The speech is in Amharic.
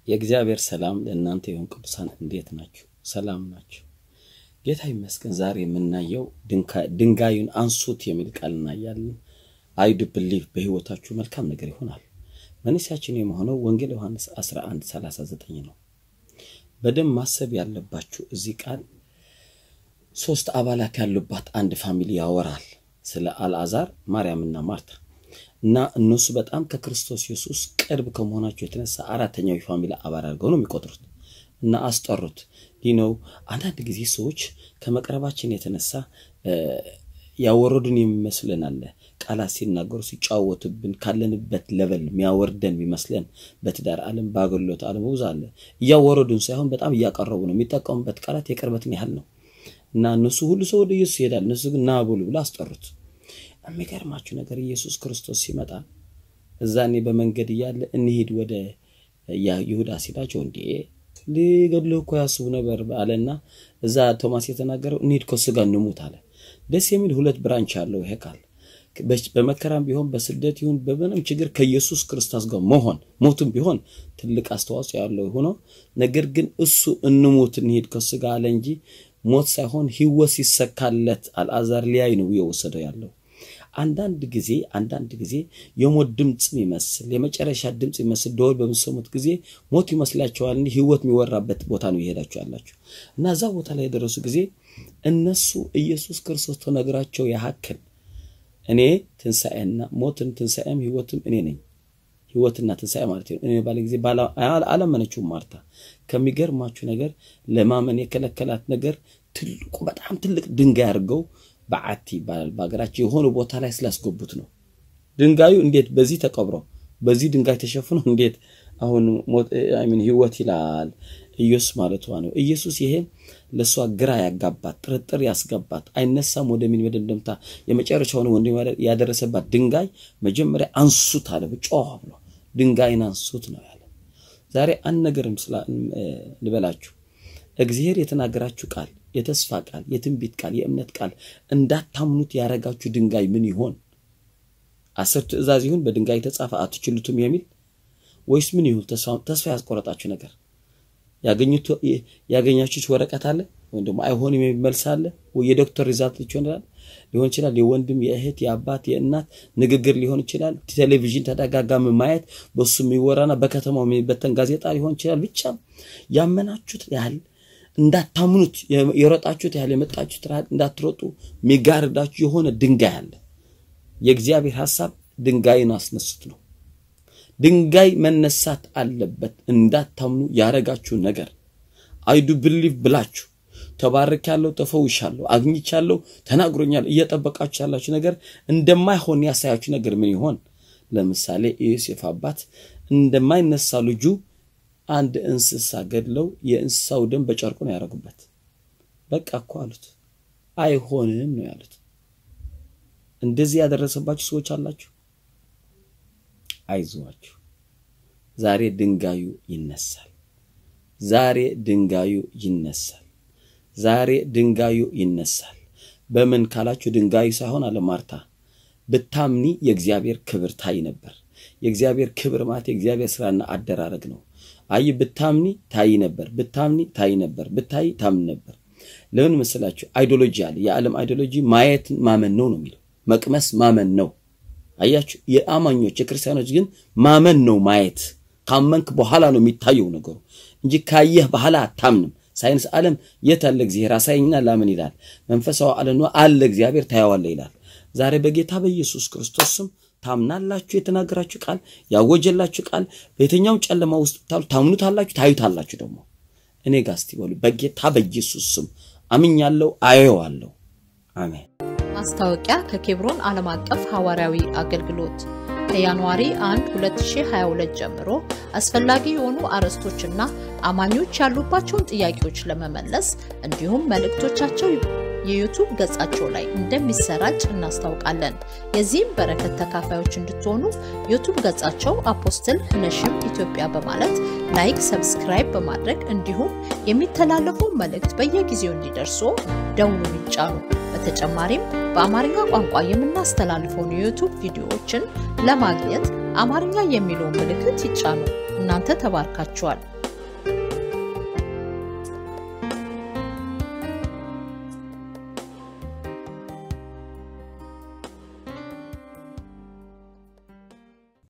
የእግዚአብሔር ሰላም ለእናንተ ይሁን። ቅዱሳን እንዴት ናችሁ? ሰላም ናችሁ? ጌታ ይመስገን። ዛሬ የምናየው ድንጋዩን አንሱት የሚል ቃል እናያለን። አይ ዱ ብሊቭ በህይወታችሁ መልካም ነገር ይሆናል። መነሻችን የመሆነው ወንጌል ዮሐንስ 11 39 ነው። በደንብ ማሰብ ያለባችሁ እዚህ ቃል ሶስት አባላት ያሉባት አንድ ፋሚሊ ያወራል። ስለ አልዓዛር፣ ማርያምና ማርታ እና እነሱ በጣም ከክርስቶስ ኢየሱስ ቅርብ ከመሆናቸው የተነሳ አራተኛው የፋሚሊ አባል አድርገው ነው የሚቆጥሩት እና አስጠሩት። ይህ ነው አንዳንድ ጊዜ ሰዎች ከመቅረባችን የተነሳ ያወረዱን የሚመስለን አለ። ቃላት ሲናገሩ ሲጫወቱብን ካለንበት ለበል የሚያወርደን የሚመስለን በትዳር ዓለም በአገልግሎት ዓለም ብዙ አለ። እያወረዱን ሳይሆን በጣም እያቀረቡ ነው። የሚጠቀሙበት ቃላት የቅርበትን ያህል ነው እና እነሱ ሁሉ ሰው ወደ ኢየሱስ ይሄዳል። እነሱ ግን ና ብሉ ብሎ አስጠሩት። የሚገርማችሁ ነገር ኢየሱስ ክርስቶስ ሲመጣ እዛ እኔ በመንገድ እያለ እንሂድ ወደ ይሁዳ ሲላቸው እንዴ ሊገድልህ እኮ ያስቡ ነበር አለና እዛ ቶማስ የተናገረው እንሂድ ከሱ ጋር እንሙት አለ። ደስ የሚል ሁለት ብራንች አለው ይሄ ቃል። በመከራም ቢሆን በስደት ይሁን በምንም ችግር ከኢየሱስ ክርስቶስ ጋር መሆን ሞቱም ቢሆን ትልቅ አስተዋጽኦ ያለው ሆኖ ነገር ግን እሱ እንሙት እንሂድ ከሱ ጋር አለ እንጂ ሞት ሳይሆን ህይወት ሲሰካለት አልዓዛር ሊያይ ነው እየወሰደው ያለው። አንዳንድ ጊዜ አንዳንድ ጊዜ የሞት ድምፅ የሚመስል የመጨረሻ ድምፅ የሚመስል ደወል በምሰሙት ጊዜ ሞት ይመስላቸዋል እንጂ ህይወት የሚወራበት ቦታ ነው የሄዳችሁ ያላችሁ እና እዛ ቦታ ላይ የደረሱ ጊዜ እነሱ ኢየሱስ ክርስቶስ ተነግራቸው ያህክል እኔ ትንሣኤና ሞትን ትንሣኤም ህይወትም እኔ ነኝ ህይወትና ትንሣኤ ማለት ነው እኔ ባለ ጊዜ አላመነችውም ማርታ ከሚገርማችሁ ነገር ለማመን የከለከላት ነገር ትልቁ በጣም ትልቅ ድንጋይ አድርገው በዓቲ ይባላል በሀገራችን የሆነ ቦታ ላይ ስላስገቡት ነው። ድንጋዩ እንዴት በዚህ ተቀብሮ በዚህ ድንጋይ ተሸፍኖ እንዴት አሁን ሚን ህይወት ይላል ኢየሱስ ማለቷ ነው። ኢየሱስ ይሄ ለእሷ ግራ ያጋባት ጥርጥር ያስገባት አይነሳም ወደሚል መደምደምታ የመጨረሻውን ወንድ ያደረሰባት ድንጋይ መጀመሪያ አንሱት አለ ጮኸ ብሎ ድንጋይን አንሱት ነው ያለ። ዛሬ አንድ ነገርም ልበላችሁ እግዚአብሔር የተናገራችሁ ቃል የተስፋ ቃል፣ የትንቢት ቃል፣ የእምነት ቃል እንዳታምኑት ያረጋችሁ ድንጋይ ምን ይሆን? አስር ትእዛዝ ይሁን በድንጋይ የተጻፈ አትችሉትም የሚል ወይስ ምን ይሁን? ተስፋ ያስቆረጣችሁ ነገር ያገኛችሁት ወረቀት አለ ወይም ደግሞ አይሆንም የሚል መልስ አለ ወይ የዶክተር ሪዛልት ይሆናል ሊሆን ይችላል። የወንድም የእህት የአባት የእናት ንግግር ሊሆን ይችላል። ቴሌቪዥን ተደጋጋሚ ማየት በሱ የሚወራና በከተማው የሚበተን ጋዜጣ ሊሆን ይችላል። ብቻ ያመናችሁት ያህል እንዳታምኑት የሮጣችሁት ያህል የመጣችሁት ያህል እንዳትሮጡ የሚጋርዳችሁ የሆነ ድንጋይ አለ። የእግዚአብሔር ሐሳብ ድንጋይን አስነሱት ነው። ድንጋይ መነሳት አለበት። እንዳታምኑ ያረጋችሁ ነገር አይዱ ብሊቭ ብላችሁ ተባርኬያለሁ፣ ተፈውሻለሁ፣ አግኝቻለሁ፣ ተናግሮኛል እየጠበቃችሁ ያላችሁ ነገር እንደማይሆን ያሳያችሁ ነገር ምን ይሆን? ለምሳሌ የዮሴፍ አባት እንደማይነሳ ልጁ አንድ እንስሳ ገድለው የእንስሳው ደም በጨርቁ ነው ያደረጉበት። በቃ እኮ አሉት። አይሆንም ነው ያሉት። እንደዚህ ያደረሰባችሁ ሰዎች አላችሁ። አይዟችሁ፣ ዛሬ ድንጋዩ ይነሳል። ዛሬ ድንጋዩ ይነሳል። ዛሬ ድንጋዩ ይነሳል። በምን ካላችሁ ድንጋዩ ሳይሆን አለ ማርታ ብታምኒ የእግዚአብሔር ክብር ታይ ነበር። የእግዚአብሔር ክብር ማለት የእግዚአብሔር ስራና አደራረግ ነው። አይ ብታምኒ ታይ ነበር፣ ብታምኒ ታይ ነበር፣ ብታይ ታምን ነበር። ለምን መሰላችሁ? አይዲዮሎጂ አለ። የዓለም አይዲዮሎጂ ማየት ማመን ነው ነው የሚለው መቅመስ ማመን ነው። አያችሁ፣ የአማኞች የክርስቲያኖች ግን ማመን ነው ማየት። ካመንክ በኋላ ነው የሚታየው ነገሩ እንጂ ካየህ በኋላ አታምንም። ሳይንስ ዓለም የት አለ እግዚአብሔር አሳየኝና ላምን ይላል። መንፈሳዊ ዓለም አለ እግዚአብሔር ታየዋለህ ይላል። ዛሬ በጌታ በኢየሱስ ክርስቶስ ስም ታምናላችሁ። የተናገራችሁ ቃል ያወጀላችሁ ቃል በየትኛው ጨለማ ውስጥ ብታሉ ታምኑታላችሁ፣ ታዩታላችሁ። ደግሞ እኔ ጋር እስቲ በሉ በጌታ በኢየሱስ ስም አምኛለሁ፣ አየዋለሁ። አሜን። ማስታወቂያ ከኬብሮን ዓለም አቀፍ ሐዋርያዊ አገልግሎት ከጃንዋሪ 1 2022 ጀምሮ አስፈላጊ የሆኑ አርዕስቶችና አማኞች ያሉባቸውን ጥያቄዎች ለመመለስ እንዲሁም መልእክቶቻቸው የዩቱብ ገጻቸው ላይ እንደሚሰራጭ እናስታውቃለን። የዚህም በረከት ተካፋዮች እንድትሆኑ ዩቱብ ገጻቸው አፖስትል ነሽም ኢትዮጵያ በማለት ላይክ፣ ሰብስክራይብ በማድረግ እንዲሁም የሚተላለፉ መልእክት በየጊዜው እንዲደርሱ ደውሉን ይጫኑ። በተጨማሪም በአማርኛ ቋንቋ የምናስተላልፈውን የዩቱብ ቪዲዮዎችን ለማግኘት አማርኛ የሚለውን ምልክት ይጫኑ። እናንተ ተባርካችኋል።